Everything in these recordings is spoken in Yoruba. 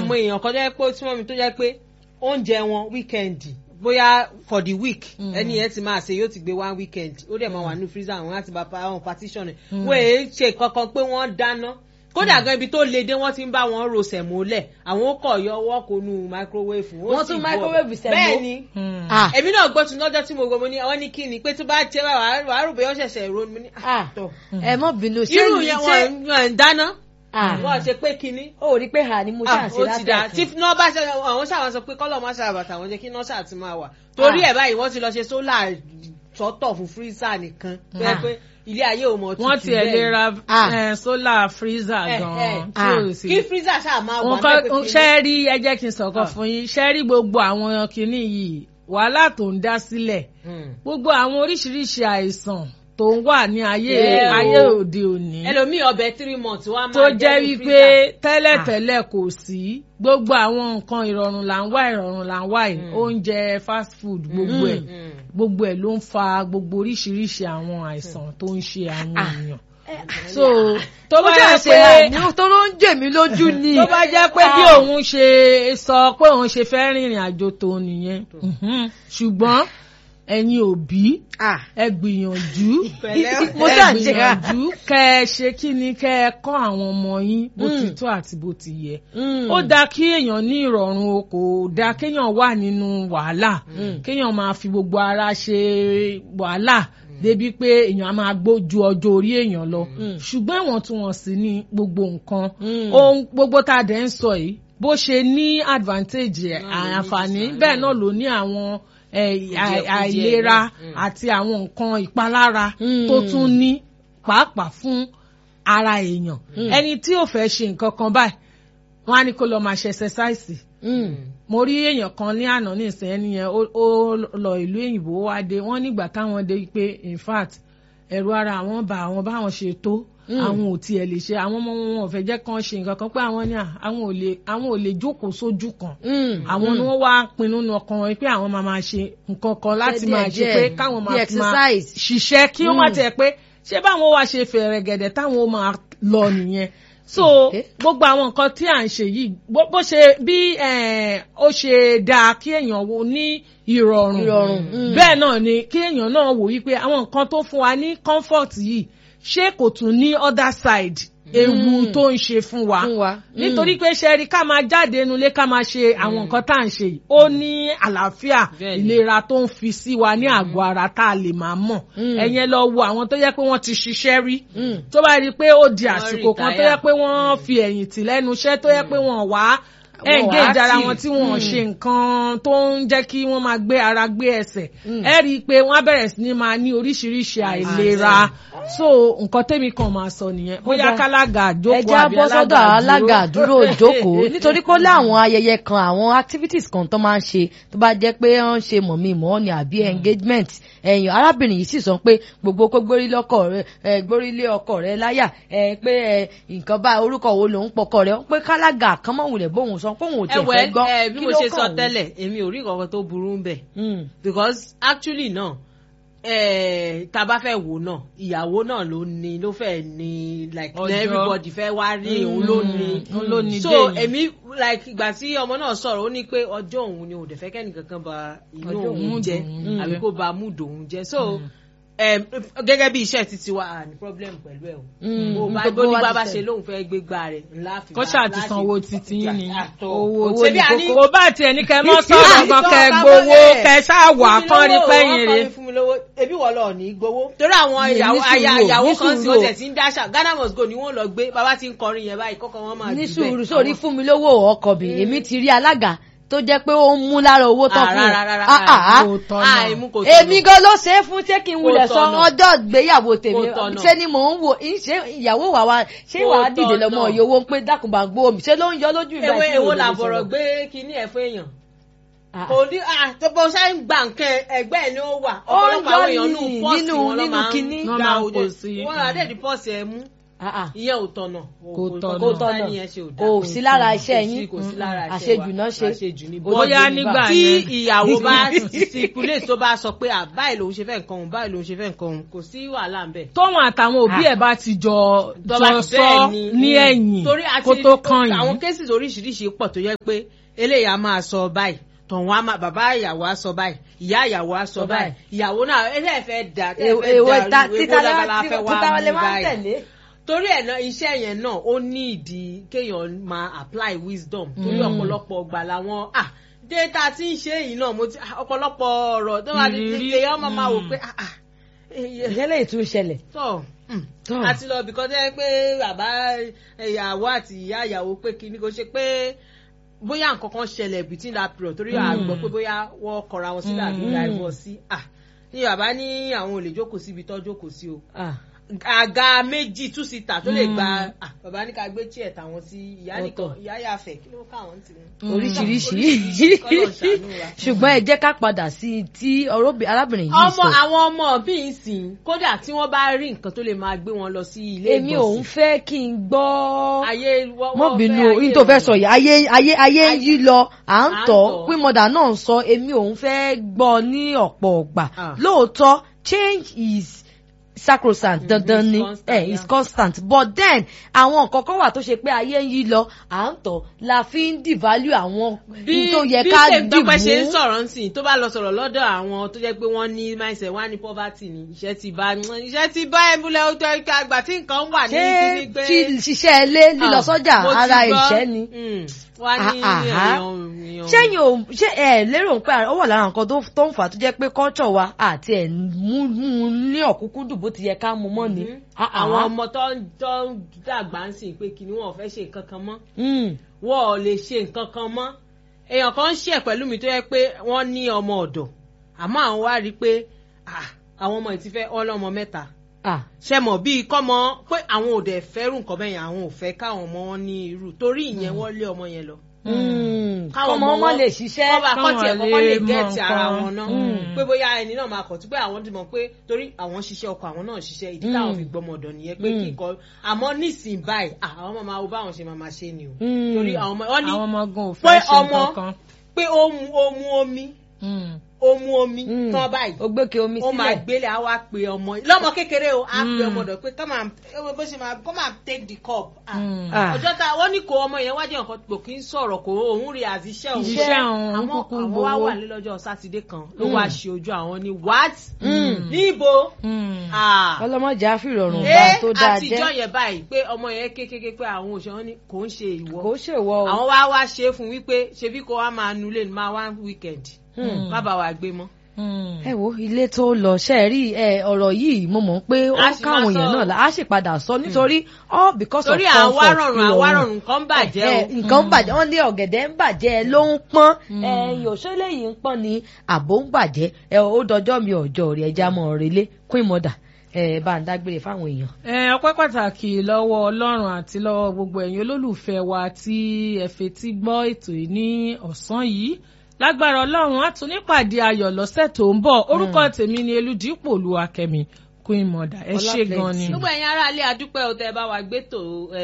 mọ èèyàn kan tó jẹ́ pé ó súnmọ́ mi tó jẹ́ pé oúnjẹ wọn wíkẹ́ndì bóyá for the week ẹni yẹn ti máa ṣe yóò ti gbé one weekend ó dẹ̀ máa wà ní freezer àwọn láti bá àwọn partition ẹ̀ wọ́n èé ṣe kankan pé wọ́n dáná kódà gan ibi tó le dé wọ́n ti ń bá wọn ro sẹ̀mólẹ̀ àwọn ó kọ̀ yọ ọwọ́ kò nu microwave Wọ́n tún microwave sẹ̀mó? bẹ́ẹ̀ ni Ah. èmi náà gbọ́ tún lọ́jọ́ tí mo gbọ́ mo ní àwọn ní kí ni pé tó bá jẹ́ wàá wàá rò bóyá ó ṣẹ̀ṣẹ̀ ro ni mo ní Ah. tọ̀ ẹ mọ bínú ṣé irú ní yẹn ṣé wọn wọn ń dáná Ah. wọn ṣe pé kinní ó rí pé hà ni mo Ah, ṣàṣe ó ti dà tí látẹ̀kùn. iná bá ṣe àwọn ṣàwọn sọ pé kọ́lọ̀ má ṣàbàtà àwọn jẹ́ kí iná ṣáà ti máa wà torí ẹ̀ báyìí wọ́n ti lọ ṣe sólà sọ́tọ̀ fún fírísà nìkan tó yẹ pé ilé ayé ò mọ̀ wọ́n tutù tiẹ̀ lè bẹ́ẹ̀. ra Ah. eh, solar freezer Eh, eh. gan-an tí Ah. ò sí. kí fírísà ṣáà máa wà nǹkan bẹ́ẹ̀ pé kinní- ṣe rí ẹ jẹ́ kí n sọ̀kan Ah. fún yín ṣe rí gbogbo àwọn kinní yìí wàhálà tó ń dá sílẹ̀ Hmm. gbogbo àwọn oríṣiríṣi àìsàn tó ń wà ní ayé Yeah, o. ayé òde òní ẹlòmíì ọbẹ̀ three months wá máa tó jẹ́ ní wípé freezer. tẹ́lẹ̀tẹ́lẹ̀ kò sí gbogbo àwọn nǹkan ìrọ̀rùn là ń wá ìrọ̀rùn là ń wá yìí Mm. oúnjẹ fast food gbogbo ẹ̀ Hmm. gbogbo ẹ̀ ló ń fa gbogbo oríṣiríṣi àwọn àìsàn tó ń ṣe àwọn Ah. èèyàn so tó ó bá jà yẹ ṣe pé hà ní tó ló ń jè mí lójú ni. tó bá jẹ́ pé bí Ah. òun ṣe sọ pé òun ṣe fẹ́ rìnrìn àjò tó nìyẹn Mhm. ṣùgbọ́n ẹ̀yin òbí Ah. ẹ gbìyànjú Pẹ̀lẹ́. mo ẹ ṣáà ń ṣe hà. gbìyànjú kẹ ẹ ṣe kí ni kẹ ẹ kọ́ àwọn ọmọ yín bó ti Mm. tó àti bó ti yẹ Mm. ó dáa kí èèyàn ní ìrọ̀rùn o kò dáa kéèyàn wà nínú wàhálà kéèyàn máa fi gbogbo ara ṣe wàhálà débi pé èèyàn á máa gbójú ọjọ́ orí èèyàn lọ ṣùgbọ́n ìwọ̀ntúnwọ̀nsì ní gbogbo nǹkan Mm. ohun gbogbo tá a dẹ̀ ń sọ yìí bó ṣe ní advantage ẹ̀, Náà ló ní àǹfààní disadvantage. bẹ́ẹ̀ náà ló ní àwọn eh, Kùdìẹ̀kudiẹ àìlera náà. Mm. àti àwọn nǹkan ìpalára Mm. tó tún ní pàápàá fún ara èèyàn ẹni tí ò fẹ́ ṣe nǹkan kan báyìí wọ́n á ní kó lọ́ọ́ máa ṣe ẹsẹsáìsì Mm. mo rí èèyàn kan ní àná ní ìsìn ẹni yẹn ó ó lọ ìlú òyìnbó wá dé wọ́n nígbà táwọn dé pé in fact ẹ̀rù ara àwọn bá àwọn báwọn ṣe tó Mm. àwọn ò tiẹ̀ lè ṣe àwọn ọmọ wọn ò fẹ́ jẹ́ kán ṣe nǹkan kan pé àwọn ní à àwọn ò lè àwọn ò lè jókòó sójú kan Mm. àwọn ni wọ́n wá pinnu nu ọkàn wọn pé àwọn máa máa ṣe nǹkan kan láti díẹ̀ máa ṣe díẹ̀, pé káwọn bí máa fi máa exercise. ṣiṣẹ́ kí wọ́n má Mm. tiẹ̀ pé ṣé báwọn wá ṣe fẹ̀rẹ̀ gẹ̀dẹ̀ táwọn ó máa lọ nìyẹn so Okay. gbogbo àwọn nǹkan tí à ń ṣe yìí bó bó ṣe bí eh, ó ṣe dáa kí èèyàn wo ní ìrọ̀rùn Ìrọ̀rùn, mm. bẹ́ẹ̀ náà ni kí èèyàn náà wò wípé àwọn nǹkan tó fún wa ní comfort yìí ṣé kò tún ní other side ewu tó ń ṣe fún wa Fún wa. Mm. nítorí pé ṣe rí ká máa jáde nulẹ̀ ká máa ṣe àwọn nǹkan tá à ń ṣe yìí ó ní àlàáfíà Bẹ́ẹ̀ni. ìlera tó ń fi sí wa ní àgọ́ ara tá a lè máa mọ̀ Mm. ẹ̀yẹn lọ wo àwọn tó yẹ pé wọ́n ti ṣiṣẹ́ rí Mm. tó bá rí i pé ó di àsìkò kan tó retire. yẹ pé wọ́n fi ẹ̀yìn tì lẹ́nu iṣẹ́ tó yẹ pé wọ́n wá engage ara wọn tí wọ́n ṣe nǹkan tó ń jẹ́ kí wọ́n máa gbé ara gbé ẹsẹ̀ ẹ rí i pé wọ́n á bẹ̀rẹ̀ sí ní máa ní oríṣiríṣi àìlera so nǹkan tẹ́mi kan máa sọ nìyẹn bóyá Kódà, kálága àjókòó ẹja àbí bọ́ sọ́dọ̀ alága àdúró dúró. ìjókòó nítorí pé ó láwọn ayẹyẹ kan àwọn activities kan tó máa ń ṣe tó bá jẹ́ pé wọ́n ń ṣe mọ̀mí mọ́ ni àbí engagement ẹ̀yìn arábìnrin yìí sì sọ pé gbogbo kó gbórí lọ́kọ̀ rẹ ẹ, gbórí lé ọkọ rẹ láyà ẹ, pé ẹ, nǹkan bá orúkọ wo lòun pọkọ rẹ pé kálága kan mọ̀ wulẹ̀ bóun sọ pé òun ò tiẹ̀ fẹ́ ẹwẹ gbọ́ ẹ bí kí mo ló ṣe kàn sọ òun? tẹ́lẹ̀ èmi ò rí nǹkan tó burú ń bẹ̀ Mm. because actually náà eh, tá a bá fẹ́ wò náà ìyàwó náà ló ní ló fẹ́ ní like Ọjọ́. everybody fẹ́ wá rí òun ló ní òun ló ní so déyìn. èmi like ìgbà tí ọmọ náà sọ̀rọ̀ ó ní pé ọjọ́ òun ni òun dẹ̀ fẹ́ kẹ́ni kankan ba inú Ọjọ́ òun mood jẹ́ òun àbí jẹ́. kó ba mood òun jẹ́ so em, gẹ́gẹ́ bí iṣẹ́ títí wa à ní problem pẹ̀lú ẹ̀ o Mm, bó bá nítorí bó ní wá ti bá ṣe. ṣe lóun fẹ́ gbégbá rẹ̀ ńlá fi kó bá- ṣáà ti láti- sanwó títí yín ni Àtọ̀. owó Ṣebí ní a ní- kókó kó bá tiẹ̀ ní kẹ́ mọ́ sọ̀rọ̀ Ah, gan kẹ́ ìjọba gbowó bọ́lẹ̀. kẹ́ ṣáà wà Fún mi kán rí lówó, pẹ́yìn wọ́n rè. kọ́ mi fún mi lówó ebi wọ́n lọ ní gbowó. torí àwọn Ní ìyàwó sùúrù aya o, ìyàwó ní kan sì sùúrù wọ́n o. tẹ̀ sí ń dáṣà Ghana must go ni wọ́n lọ gbé bàbá ti ń kọrin yẹn báyìí kọ́kọ́ wọn máa ní jù bẹ́ẹ̀. sùúrù sórí fún mi lówó ọkọ mi èmi ti rí alága tó jẹ́ pé ó ń mú lára owó tán Ah, fún rárá, rárá, Ah, ah, ah. kò tọ̀nà. Ah, èmú kò tọ̀nà. èmi gan ló ṣe é fún ṣé kí n wulẹ̀ Kò sọ tọ̀nà. ọjọ́ ìgbéyàwó tèmi Kò tọ̀nà. ṣé ni mò ń wò í ṣe ìyàwó wà wá ṣé Kò wàá dìde lọ́mọ tọ̀nà. ìyówó ń pé dákùnbà gbó mi ṣé ló ń yọ lójú ìgbà ewé tí ewo mi ò lè làbọ̀rọ̀ sọ̀rọ̀? gbé kinní ẹ̀ fún èèyàn. Ah. kò ní ah tó bó ṣe ń gba nǹkan ẹgbẹ́ ẹ̀ ni ó wà Ó ń ọ̀pọ̀lọpọ̀ àwọn yọ èèyàn ní nù pọ́ọ̀sì nínú- wọn lọ́ nínú máa kinní. ń Wọ́n gba máa ń òde kó sí. wọn rà dẹ́ẹ̀dì pọ́ọ̀sì ẹ̀ mú Ah, ah. ìyẹn ò tọ̀nà Kò tọ̀nà. kò tọ̀nà ẹni yẹn ṣe ò dáa. kò sí lára iṣẹ́ Kò sí- yín kò sí lára iṣẹ́ wa. àṣejù náà ṣe àṣejù ní Ó bóyá dé nígbà tí yẹn. ìyàwó bá stipulate tó bá sọ pé à báyìí lòun ṣe fẹ́ nǹkan òun báyìí lòun ṣe fẹ́ nǹkan òun kò sí wàhálà ń bẹ̀. tóun àtàwọn òbí ẹ̀ bá ti jọ Tọ́ba jọ ti sọ bẹ́ẹ̀ ní mm. ẹ̀yìn torí a kó ti tó rí kan àwọn yìí. cases oríṣiríṣi pọ̀ tó yẹ pé eléyìí a máa sọ báyìí tọ̀hún a máa bàbá ìyàwó á sọ báyìí ìyá ìyàwó á sọ Sọ báyìí báyìí. ìyàwó náà eléyìí fẹ́ dà èwo ta títa lábala fẹ́ wá lè mú máa ń báyìí tẹ̀lé. torí ẹ̀ náà iṣẹ́ yẹn náà ó ní ìdí kéèyàn máa apply wisdom torí ọ̀pọ̀lọpọ̀ ọgbà làwọn ah data tí ń ṣe yìí náà mo ti ah, ọ̀pọ̀lọpọ̀ ọ̀rọ̀ tó wà ní Ìrírí. èèyàn máa máa wò pé ah ah eh, ìṣẹ̀lẹ̀ ìtún ṣẹlẹ̀. tọ Tọ́. àti lọ bìkan tẹ́ pé bàbá ìyàwó àti ìyá ìyàwó pé kíní kò ṣe pé bóyá nǹkan kan ṣẹlẹ̀ between that period torí àgbọ̀ pé bóyá wọ́n kọra wọn sílẹ̀ àbí divorce sí à ní bàbá ní àwọn ò lè jókòó síbi tó jókòó sí o Ah. àga méjì two seater tó lè gba ah, bàbá ní ká gbé chair tàwọn sí ìyá nìkan Ọ̀tọ̀. ìyá yàfẹ́ kí ló káwọn ti wọn. oríṣiríṣi Kọ́lọ̀ ṣàánú wa. ṣùgbọ́n ẹ jẹ́ ká padà sí i tí ọ̀rọ̀bì- arábìnrin yìí ọmọ sọ. àwọn ọmọ bí n sìn kódà tí wọ́n bá rí nǹkan tó lè máa gbé wọn lọ sí ilé èmi ò ń fẹ́ kí n gbọ́. ayé wọ́n mọ́ wọ́n bínú fẹ́ o ayé yín tó fẹ́ rọrùn. sọ yìí ayé ayé ayé ń yí lọ à ń À ń tọ́ tọ̀. pín mọ́dà náà ń sọ èmi ò ń fẹ́ gbọ́ ní ọ̀pọ̀ ọ̀gbà Ah. lóòótọ́ change is sacrosanct Mm, dandan it's ni constant, eh, yeah. is constant but then àwọn nǹkan kan wà tó ṣe pé ayé ń yí lọ à ń tọ́ la fi ń devalue àwọn bí tó yẹ bí ká tèmítọ́pẹ́ ṣe ń dìbò sọ̀rọ̀ nsìn tó bá lọ sọ̀rọ̀ lọ́dọ̀ àwọn tó jẹ́ pé wọ́n ní mindset wọ́n á ní poverty ni iṣẹ́ ti bá iṣẹ́ ti bá ẹ̀múlẹ̀ ó jẹ́ ká àgbà tí nǹkan wà ní ṣé kíní pé tí ṣiṣẹ́ ilé lílọ Ah, sọ́jà mo ti ara gbọ́. ìṣẹ́ ni. Mm, wọ́n á ní Ah, ah, ah. èèyàn èèyàn. ṣẹ́yìn ò ṣé ẹ lérò pé ó wà lára nǹkan tó tó ń fà á tó jẹ́ pé culture wa àti ẹ̀ mú mú un ní ọ̀kúnkúndùn bó ti yẹ ká mú mọ́ ni. Mhm. Ah, ah. àwọn ọmọ tó ń tó ń dàgbà ń sìn pé kí ni wọn ò fẹ́ ṣe nǹkan kan mọ́ Mm. wọn ò lè ṣe nǹkan kan mọ́ èèyàn kan ń ṣe pẹ̀lú mi tó yẹ pé wọ́n ní ọmọ ọ̀dọ̀ àmọ́ àwọn wá rí i pé ah, àwọn ọmọ yìí ti fẹ́ ọlọ́mọ mẹ́ta Ah. ṣe mọ̀ bíi kọ́mọ pé àwọn ò dẹ̀ fẹ́rù nǹkan bẹ́yẹn àwọn ò fẹ́ káwọn ọmọ wọn ní irú torí ìyẹn wọ́n lé ọmọ yẹn lọ. Mm. káwọn ọmọ ọmọ lè ṣiṣẹ́. kọ́ bá kọ́ tiẹ̀ káwọn kọ́kọ́ lè lè mọ gẹ̀ẹ́tì ara nǹkan. wọn náà Mm. pé bóyá ẹni náà máa kọ̀ tí pé àwọn ti mọ̀ pé torí àwọn ṣiṣẹ́ ọkọ àwọn náà ṣiṣẹ́ ìdí táwọn fi gbọmọ ọ̀dọ̀ nìyẹn pé Mm. kíkọ́ àmọ́ nísìnyí báyìí ah, àwọn ọmọ máa wo báwọn ṣe máa máa ṣe ni o Mm. torí àwọn ọmọ wọn ní àwọn ọmọ gan ò pé fẹ́ ṣe ọmọ nǹkan kan. pé ó mu ó mu omi Mm. ó mu omi Mm. tán báyìí ó gbé ke omi ó máa sílẹ̀. gbélé á wá pe ọmọ lọ́mọ kékeré o á pe Mm. ọmọ ọ̀dọ̀ pé come and ẹ bó ṣe máa come and take the cup Ah, Mm. Ah. ọjọ́ tá wọ́n ní kó ọmọ yẹn wájú nǹkan kò kí ń sọ̀rọ̀ kó òun rí àti iṣẹ́ òun Iṣẹ́ òun, àmọ́ kúkú àwọn wá gbowó. wà ní lọ́jọ́ sátidé kan ló Mm. wá ṣe ojú àwọn ní what Mm. níbo Mm. Ah. ọlọmọdé àfìrọ̀rùn bá ẹ tó dáa àtijọ́ jẹ́ yẹn báyìí pé ọmọ yẹn kékeré pé àwọn òṣèré ní kò ń ṣe ìwọ kò ṣèwọ o. àwọn wá wá ṣe é fún wípé ṣebí kó wá máa nulẹ̀ ní máa wá weekend Mm. má bàa wà gbé mọ́. ẹ wo ilé tó lọ ṣe é rí ẹ ọ̀rọ̀ yìí mo mọ̀ pé ó A sì káwọn máa èèyàn sọ. náà la á sì padà sọ nítorí all because torí of àwa comfort rọrùn ìrọ̀rùn. àwa rọrùn nǹkan bàjẹ́ ẹ, o. nǹkan ń bàjẹ́ wọ́n ní ọ̀gẹ̀dẹ̀ ń bàjẹ́ ló ń pọ́n ẹ̀yìn òṣèlè yìí ń pọ́n ni àbò ń bàjẹ́ ẹ ó dọjọ́ mi ọjọ́ rẹ̀ ẹja mọ̀ relé queen mother ẹ bá ń dágbére fáwọn èèyàn. ẹ ọpẹ́ pàtàkì lọ́wọ́ Ọlọ́run àti lọ́wọ́ gbogbo ẹ̀yin olólùfẹ́ wa tí ẹ fetí gbọ́ ètò yìí ní ọ̀sán yìí lágbára Ọlọ́run á tún nípàdé ayọ̀ lọ́sẹ̀ tó ń bọ̀ orúkọ tèmi ni Elúdípò Olúwakẹ́mi Queen Mother ẹ Ọlá ṣé gan ni. plenty. gbogbo ẹ̀yin ará ilé adúpẹ́ o tẹ́ ẹ bá wa gbé tò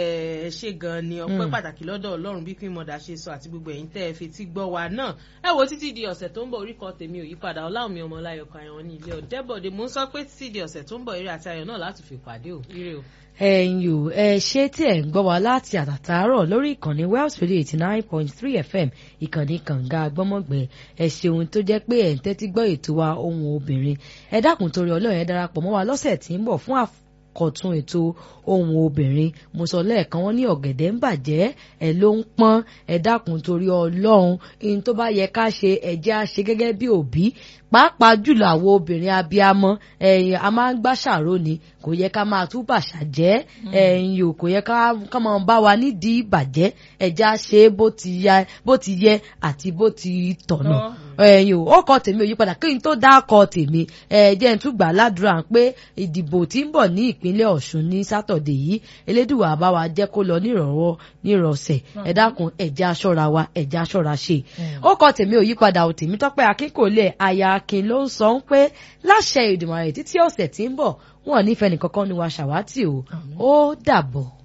ẹ ṣe gan ni ọpẹ́ pàtàkì lọ́dọ̀ Ọlọ́run bí Queen Mother ṣe sọ àti gbogbo ẹ̀yin tẹ́ ẹ fetí gbọ́ wa náà ẹ wo títí di ọ̀sẹ̀ tó ń bọ̀ oríkọ tèmi ò yípadà Ọláwùmí Ọmọláyọ̀ Àyàn ní ilé Ọ̀dẹ́bọ̀dé mò ń sọ pé títí di ọ̀sẹ̀ tó ń bọ̀ eré àti ayọ̀ náà láti fi pàdé o ire o. ẹ̀yin ò ẹ ṣé tí ẹ̀ ń gbọ́ wa láti àtàtàárọ̀ lórí ìkànnì Wells Radio eighty nine point three FM ìkànnì kànga gbọ́mọ̀gbẹ́ ẹ ṣeun tó jẹ́ pé ẹ̀ ń tẹ́tí gbọ́ ètò wa ohun obìnrin ẹ dákun torí Ọlọ́run ẹ darapọ̀ mọ́ wa lọ́sẹ̀ tí ń bọ̀ fún àkọ́tún ètò ohun obìnrin mo sọ lẹ́ẹ̀kan wọ́n ní ọ̀gẹ̀dẹ̀ ń bàjẹ́ ẹ ló ń pọ́n ẹ dákun torí Ọlọ́run ihun tó bá yẹ ká ṣe ẹ jẹ́ á ṣe gẹ́gẹ́ bí òbí pàápàá jùlọ àwọn obìnrin abiyamọ ẹ̀yin a máa ń gbàṣàrò ni kò yẹ ká máa tú bàṣà jẹ́ ẹ̀yin o kò yẹ ká ká máa bá wa nídìí ìbàjẹ́ ẹja ṣe bó ti ya bó ti yẹ àti bó ti tọ̀nà ẹ̀yin o ó kọ tèmi ò yípadà kí n tó dá kọ tèmi ẹ jẹ́ n tún gbà ládùúrà pé ìdìbò tí ń bọ̀ ní ìpínlẹ̀ Ọ̀ṣun ní sátọ̀dẹ̀ yìí elédùwà bá wa jẹ́ kó lọ nírọ̀rọ̀ nírọ̀sẹ̀ ẹ dákun ẹja ṣọ́ra wa ẹja ṣọ́ra ṣe ó kọ tèmi ò yípadà ò tèmi tọ́pẹ́ akínkòlẹ̀ aya akin ló ń sọ ń pé láṣẹ Èdùmàrè títí ọ̀sẹ̀ tí ń bọ̀ wọn ò nífẹ̀ẹ́ nìkankan ni wàá ṣàwátì o ó dàbọ̀.